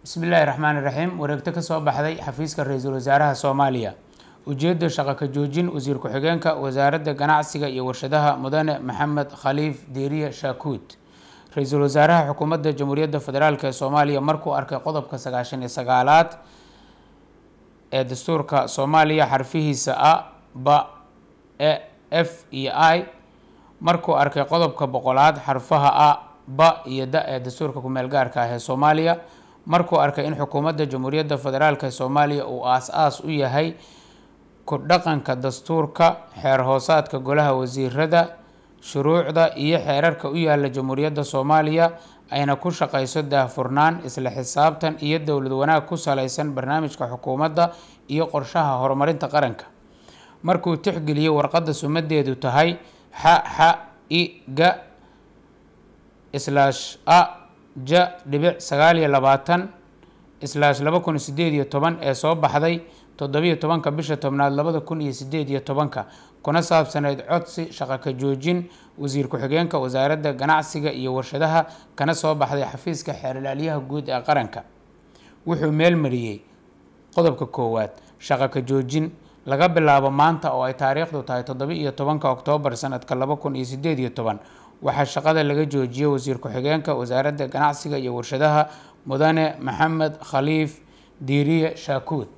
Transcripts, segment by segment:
bismi illaahi raxmaani raxiim wareegto ka soo baxday xafiiska ra-iisul wasaaraha soomaaliya ujeedda shaqo ka joojin wasiir ku-xigeenka wasaaradda ganacsiga iyo warshadaha mudane maxamed khaliif diiriye shaakuud ra-iisul wasaaraha xukuumadda jamhuuriyadda federaalk ee soomaaliya markuu arkay qodobka sagaashan iyo sagaalaad ee dastuurka soomaaliya xarfihiisa a ba e f iyo i markuu arkay qodobka boqolaad xarfaha a ba iyo da ee dastuurka kumeel gaarka ah ee soomaaliya markuu arkay in xukuumadda jamhuuriyadda federaalk ee soomaaliya uu aas-aas u yahay ku dhaqanka dastuurka xeer hoosaadka golaha wasiirada shuruucda iyo xeerarka u yaala jamhuuriyadda soomaaliya ayna ku shaqeyso daahfurnaan isla xisaabtan iyo dowlad wanaag ku saleysan barnaamijka xukuumadda iyo qorshaha horumarinta qaranka markuu tixgeliyey warqadda sumadeedu tahay xa xa i ga islaash a ja dhibic sagaal iyo labaatan islaash laba kun sideed iyo toban ee soo baxday toddobiyo tobanka bisha tobnaad labada kun iyo sideed iyo tobanka kuna saabsaneyd codsi shaqo ka joojin wasiir ku-xigeenka wasaaradda ganacsiga iyo warshadaha kana soo baxday xafiiska xeerlaalyaha guud ee qaranka wuxuu meel mariyey qodobka koowaad shaqo ka joojin laga bilaabo maanta oo ay taariikhdu tahay toddoba-iyo tobanka oktoobar sanadka laba kun iyo sideed iyo toban waxaa shaqada laga joojiyey wasiir ku-xigeenka wasaaradda ganacsiga iyo warshadaha mudane maxamed khaliif diiriye shaakuud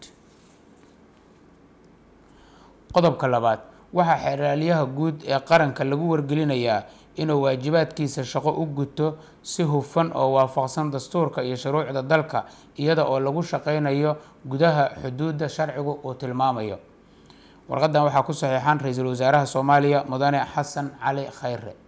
qodobka labaad waxaa xeeraalyaha guud ee qaranka lagu wargelinayaa inuu waajibaadkiisa shaqo u guto si hufan oo waafaqsan dastuurka iyo shuruucda dalka iyada oo lagu shaqeynayo gudaha xuduudda sharcigu uu tilmaamayo warqadan waxaa ku saxiixan ra-iisul wasaaraha soomaaliya mudane xasan cali khayre